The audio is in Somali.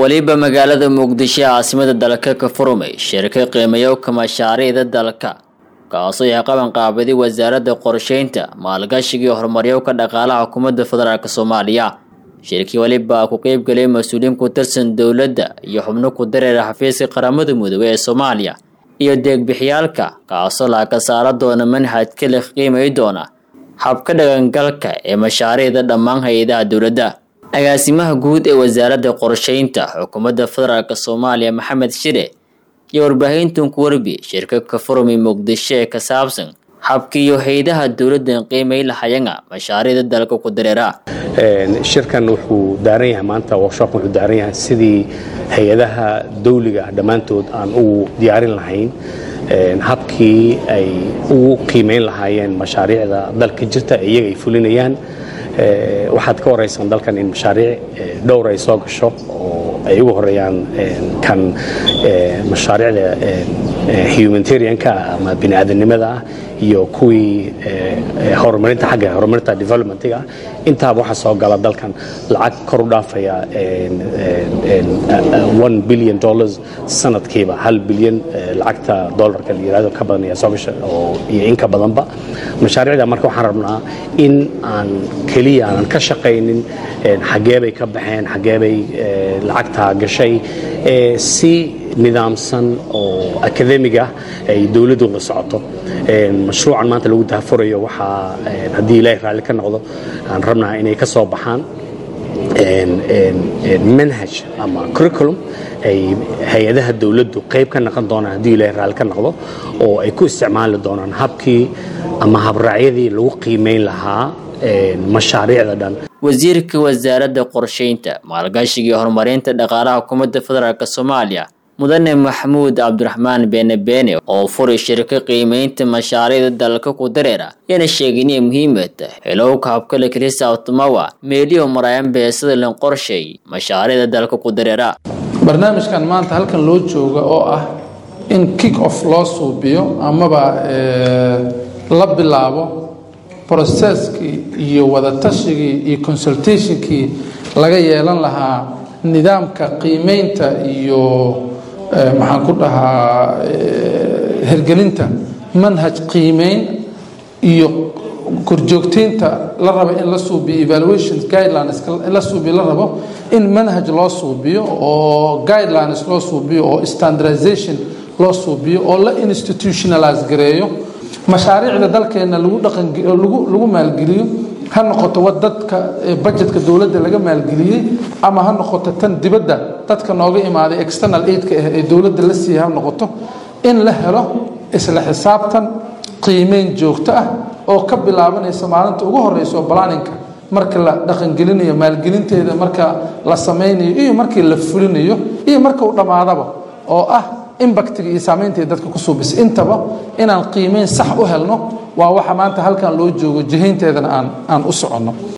weliba magaalada muqdisho ee caasimada dalka ka furmay shirka qiimayowka mashaariicda dalka kaasoo ay qaban qaabaday wasaaradda qorsheynta maalgashiga iyo horumaryowka dhaqaalaha xukuumadda federaalk soomaaliya shirkii weliba ku qeybgalay mas-uuliyiin ku tirsan dowladda iyo xubno ku dareera xafiiska qaramada midoobey ee soomaaliya iyo deegbixyaalka kaasoo laga saara doona manhajka la qiimay doona habka dhaqangalka ee mashaariicda dhammaan hay-adaha dowladda agaasimaha guud ee wasaaradda qorsheynta xukuumadda federaalk soomaaliya maxamed shire iyo warbaahintan ku warbi shirka ka furmay muqdisho ee ka saabsan habkiiyo hay-adaha dowladdan qiimay lahayanga mashaariicda dalka ku dareera shirkan wuxuu daaran yahay maanta workshop wuxuu daaran yahay sidii hay-adaha dawliga dhammaantood aan ugu diyaarin lahayn habkii ay ugu qiimayn lahaayeen mashaariicda dalka jirta ee iyaga ay fulinayaan waxaad ka waraysan dalkan in mashaariic dhowr ay soo gasho oo ay ugu horeeyaan kan mashaariicda humanitarianka ama biniaadanimada ah iyo kuwii horumarinta xagga horumarinta developmentiga intaaba waxaa soo gala dalkan lacag kor u dhaafaya one billion dollars sanadkiiba hal bilyan lacagta dollarka la yirahdo ka badan ayaa soo gasha oo iyo in ka badanba mashaariicda marka waxaan rabnaa in aan keliya aanan ka shaqaynin xaggee bay ka baxeen xaggee bay lacagtaa gashay si nidaamsan oo akademig ah ay dowladdu la socoto mashruucan maanta lagu dahafurayo waxaa haddii ilaahay raalli ka noqdo aan rabnaa inay ka soo baxaan manhaj ama curriculum ay hay-adaha dowladdu qayb ka noqon doonaan haddii ilaahay raalli ka noqdo oo ay ku isticmaali doonaan habkii ama habraacyadii lagu qiimayn lahaa mashaariicda dhan wasiirka wasaaradda qorsheynta maalgashiga iyo horumarinta dhaqaalaha xukuumadda federaalk soomaaliya mudane maxamuud cabdiraxmaan beene beene oo furay shirka qiimaynta mashaariicda dalka ku dareera yana sheegay inay muhiimad tahay helowka habkale krista automawa meeliyo maraayan beesada lan qorshay mashaariicda dalka ku dareera barnaamijkan maanta halkan loo jooga oo ah in kick off loo suubiyo amaba la bilaabo broseskii iyo wadatashyigii iyo consultationkii laga yeelan lahaa nidaamka qiimeynta iyo maxaan ku dhahaa hergelinta manhaj qiimeyn iyo korjoogteynta la raba in la suubiyo evaluation guidelines in la suubiyo la rabo in manhaj loo suubiyo oo guidelines loo suubiyo oo standardization loo suubiyo oo la institutionalize gareeyo mashaariicda dalkeena lagu dhaqanlagu maalgeliyo ha noqoto wa dadka bajetka dowladda laga maalgeliyey ama ha noqoto tan dibadda dadka nooga imaaday external aidka ah ee dowladda la siiya ha noqoto in la helo isla xisaabtan qiimeyn joogto ah oo ka bilaabanaysa maalinta ugu horeyso balaninka marka la dhaqangelinayo maalgelinteeda marka la samaynayo iyo markii la fulinayo iyo marka uu dhammaadaba oo ah imbactiga iyo saamaynta dadka ku suubisa intaba inaan qiimeyn sax u helno waa waxa maanta halkan loo joogo jihaynteedana aan aan u soconno